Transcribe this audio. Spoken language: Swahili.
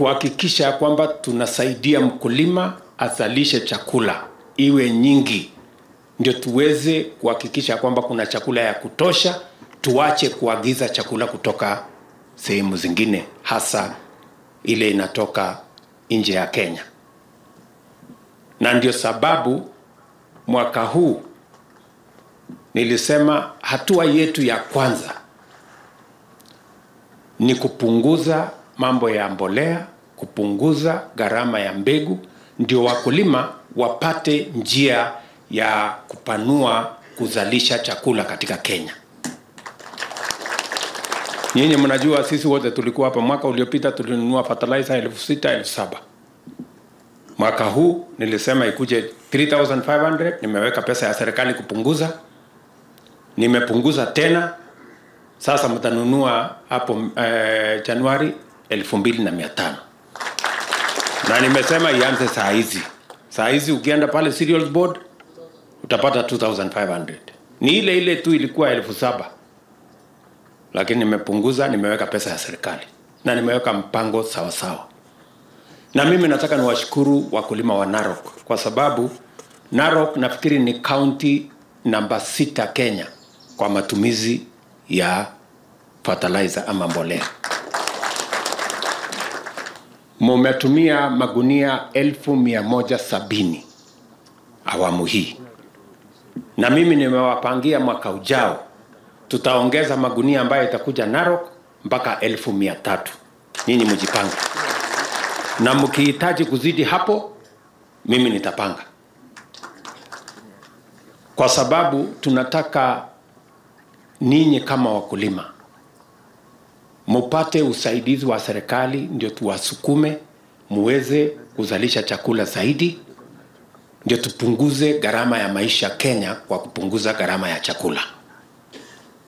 kuhakikisha kwamba tunasaidia mkulima azalishe chakula iwe nyingi, ndio tuweze kuhakikisha kwamba kuna chakula ya kutosha, tuache kuagiza chakula kutoka sehemu zingine, hasa ile inatoka nje ya Kenya. Na ndio sababu mwaka huu nilisema hatua yetu ya kwanza ni kupunguza mambo ya mbolea, kupunguza gharama ya mbegu, ndio wakulima wapate njia ya kupanua kuzalisha chakula katika Kenya. Nyinyi mnajua sisi wote tulikuwa hapa, mwaka uliopita tulinunua fertilizer elfu sita elfu saba Mwaka huu nilisema ikuje 3500 nimeweka pesa ya serikali kupunguza, nimepunguza tena sasa mtanunua hapo eh, Januari elfu mbili na mia tano na nimesema ianze saa hizi. Saa hizi ukienda pale cereals board utapata 2500 ni ile ile tu ilikuwa elfu saba lakini nimepunguza, nimeweka pesa ya serikali na nimeweka mpango sawa sawa. Na mimi nataka niwashukuru wakulima wa Narok kwa sababu Narok nafikiri ni county namba sita Kenya kwa matumizi ya fertilizer ama mbolea. Mumetumia magunia elfu mia moja sabini awamu hii, na mimi nimewapangia mwaka ujao tutaongeza magunia ambayo itakuja Narok mpaka elfu mia tatu. Nyinyi mjipange, na mkihitaji kuzidi hapo, mimi nitapanga, kwa sababu tunataka ninyi kama wakulima mupate usaidizi wa serikali, ndio tuwasukume muweze kuzalisha chakula zaidi, ndio tupunguze gharama ya maisha Kenya kwa kupunguza gharama ya chakula.